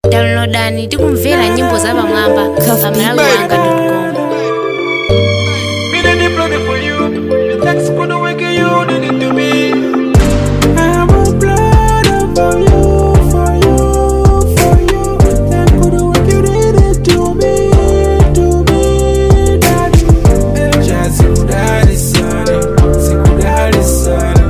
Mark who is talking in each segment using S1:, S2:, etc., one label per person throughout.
S1: downloadani tikumvera nyimbo za pamwamba pa malawi wanga com
S2: Me did the bloody for you. The text for the wicked you did it to me.
S3: I'm a blood for you, for you, for you. That could work you did it to me, to me, daddy. Jasikudali sana, sikudali sana.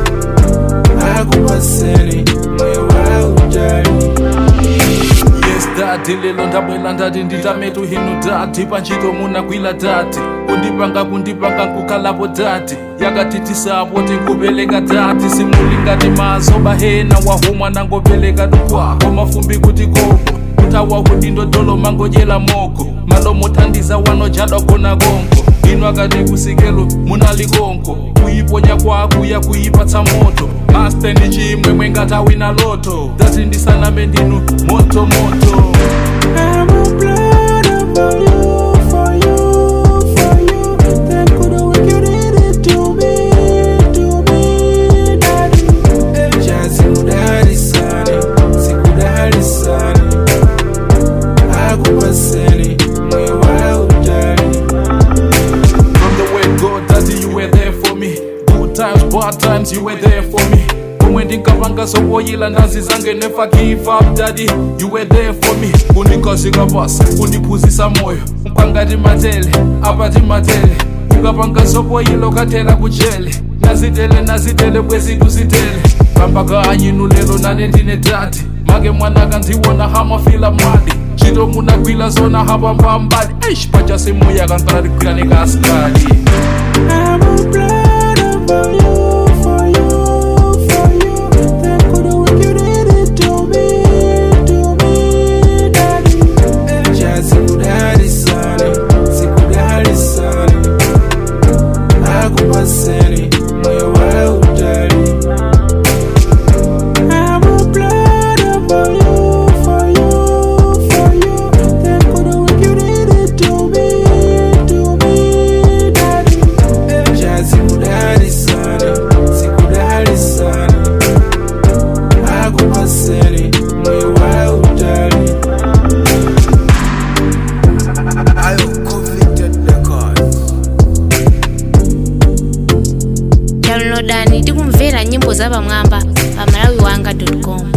S3: Akupaseni, moyo wa ujali.
S2: Yes, dati lelo ndabwela ndati nditametu hinu dati panchito munagwila dati kundipanga kundipanga nkukalapo dati yakatitisapo tinkupeleka dati simulingati mazoba hena wahumwa nangopeleka tukwako mafumbi kuti koko kutawa kuti ndodolo mangodyela moko malomo thandiza wanojadwa kona konko ino akati kusikelo munalikonko kuyiponya kwakuya kuyipatsa moto maste ndi chimwemwe ngatawina loto dati ndisaname ndinu moto moto
S3: I'm a blood for you, for you, for you. That could work you did it to me, to me, daddy. Jasikudali sana, sikudali sana. Akupaseni, moyo wa ujali.
S2: From the word God, Daddy, you were there for me. Good times, bad times, you were there for me. Kumwe ndinkapanga sowoyila ndazi zange never give up daddy you were there for me kundikosika basa kundiphuzisa moyo mpangati matele apati matele ukapanga sowoyila ukathela kujele nazitele nazitele bwesitusitele pambaka anyinu lelo nane ndine dadi make mwanaka ndiwona hamafila madi chito munagwila zona hapambambadi eish pacha semoya kantaradikwila nekasikali
S3: I'm a blood for you, for you, for you. That could work you did it to me, to me, daddy. Jasikudali sana, sikudali sana. Akupaseni, moyo wa ujali. I'm a blood for you, for you, for you. That could work you did it to me, to me, daddy. Jasikudali sana, sikudali sana. Akupaseni, moyo wa ujali.
S1: downloadani tikumvera nyimbo za pamwamba pa malawi wanga com